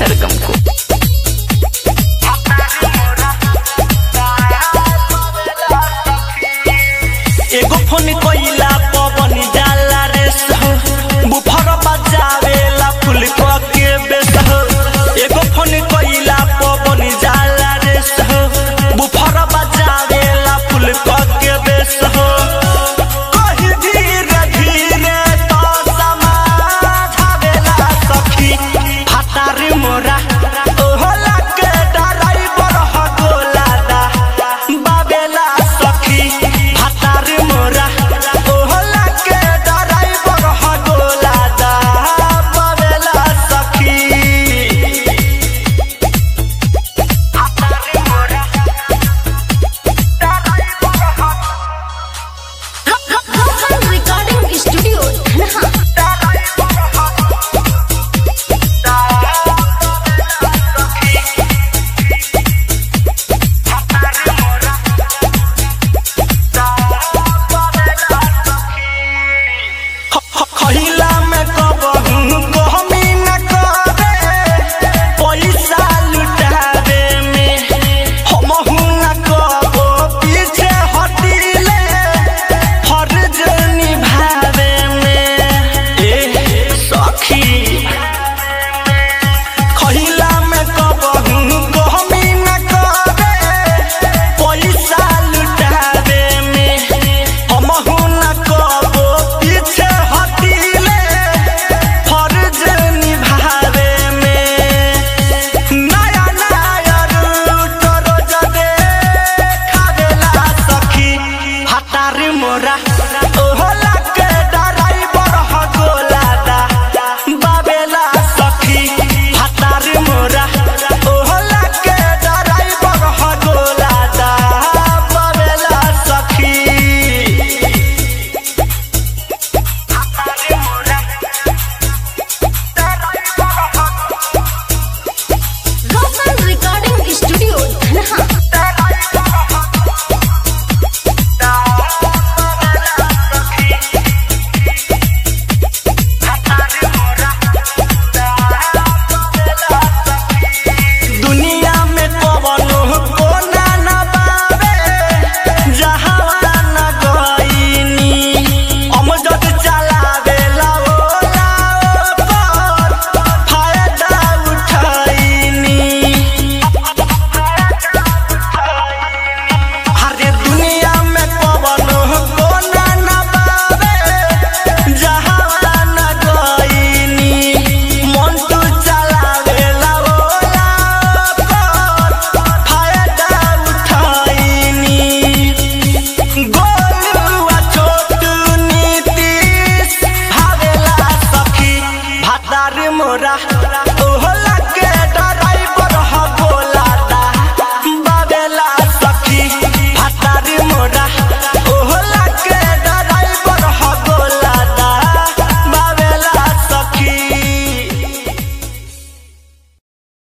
सरगम को एगो फोन कोइला पवन जाला रे सह बुफर बजावेला फुल क के बेस हो एगो फोन कोइला पवन जाला रे सह बुफर बजावेला फुल क के बेस हो कहि धीरे धीरे तो समाधावेला सखी फाटार मोरा